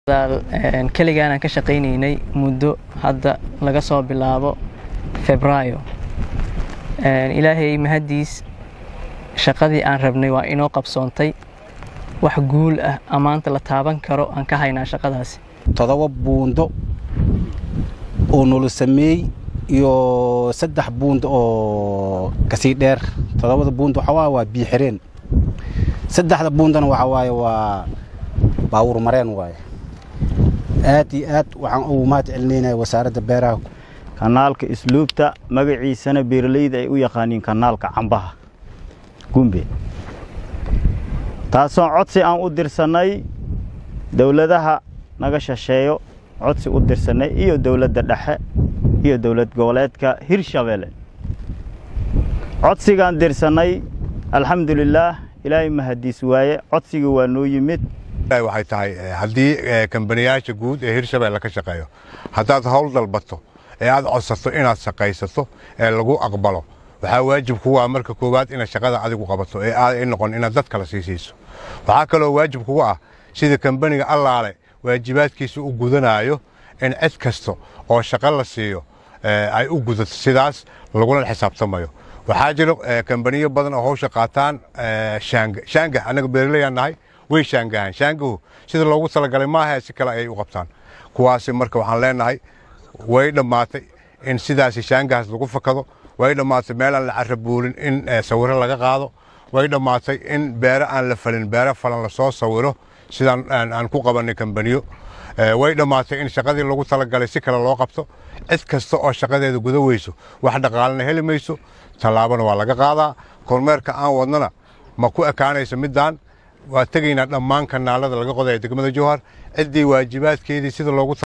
keligaan aan ka shaqaynaynay muddo hadda laga soo bilaabo febraayo ilaahay mahaddiis shaqadii aan rabnay waa inoo qabsoontay wax guul ah ammaanta la taaban karo aan ka haynaa shaqadaasi todoba buundo oo nolo sameey iyo saddex buundo oo kasii dheer todobada buundo waxaa waaye waa biyo xireen saddexda buundana waxaa waaye waa baawur mareen waaye aad iyo aad waxaan ugu mahad celinaynaya wasaaradda beeraha kanaalka isluubta magaciisana beeralayda ay u yaqaaniin kanaalka cambaha gumbe taasoo codsi aan u dirsannay dowladaha naga shisheeyo codsi u dirsannay iyo dowladda dhexe iyo dowlad goboleedka hirshabeelle codsigaan dirsannay alxamdulilaah ilaahay mahadiis waaye codsigii waa noo yimid waxay tahay haddii kambaniyaasha guud ee hirshabeelle ka shaqeeyo haddaad howl dalbato ee aad codsato inaad shaqaysato ee lagu aqbalo waxaa waajib kugu ah marka koowaad inaad shaqada adigu qabato ee aaday noqon inaad dad kale sii siiso waxaa kaloo waajib kugu ah sida kambaniga allaale waajibaadkiisa u gudanaayo in cid kasta oo shaqo la siiyo ay u gudato sidaas laguna xisaabtamayo waxaa jiro kambaniyo badan oo hawsha qaataan shaanga shaanga annaga beeraleyaan nahay way shaangahaan shaangahu sida loogu talagalay maaha si kale ayay u qabtaan kuwaasi marka waxaan leenahay way dhammaatay in sidaasi shaangahaas lagu fakado way dhammaatay meel aan la carabuulin in sawiro laga qaado way dhammaatay in beere aan la falin beere falan lasoo sawiro sidaan aan ku qabanay kambaniyo way dhammaatay in shaqadii lagu talagalay si kale loo qabto cid kasta oo shaqadeeda guda weyso wax dhaqaalana heli mayso tallaabana waa laga qaadaa kormeerka aan wadnana ma ku ekaanaysa middaan waa tegaynaa dhammaan kanaalada laga qodaya degmada jowhar ciddii waajibaadkeedii sida loogu